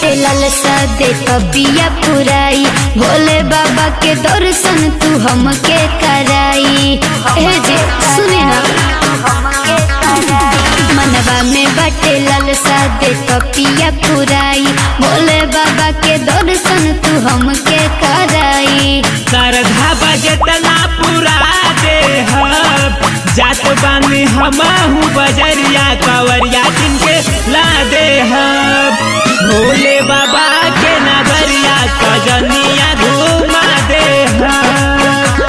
बाटे लालसा दे तबिया पुराई भोले बाबा के दर्शन तू हमके कराई ए जे सुने ना मनवा में बाटे लालसा दे तबिया पुराई भोले बाबा के दर्शन तू हमके कराई श्रद्धा बजतना पूरा दे जात बानी हमहू बजरिया कवरिया जिनके ला दे भोले बाबा के नगरिया कजनिया घुमा दे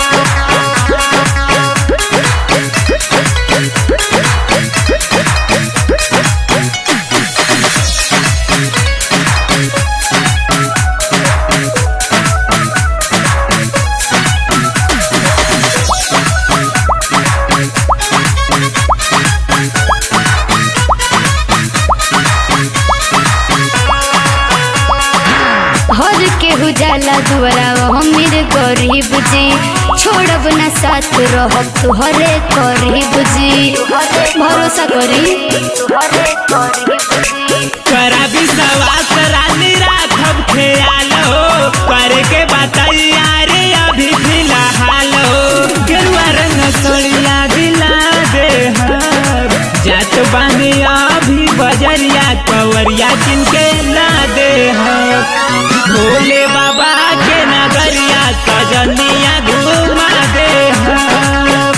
हर केहू जाला दुआरा हमीर गरीब जी छोड़ब ना साथ रहब तुहरे करीब जी भरोसा करी करा विश्वास रानी राखब ख्याल हो करके बताइया रे अभी फिलहाल हो गेरुआ रंग सोनिया दिला दे हम जात बानी अभी बजरिया कवरिया जिनके ला दे हम भोले बाबा के नगरिया कजनिया घुमा दे हम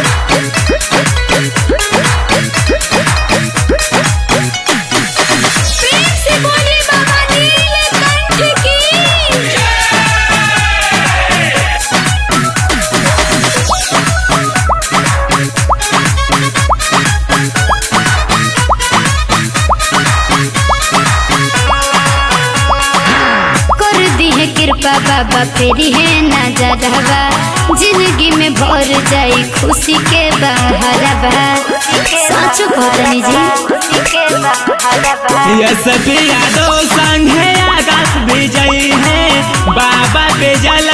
कर दी है कृपा बाबा फेरी है ना जरहबा जिंदगी में भर जाई खुशी के बहरबा सच कहतनी जी यस यादव संघे आकाश विजयी है बाबा पे जल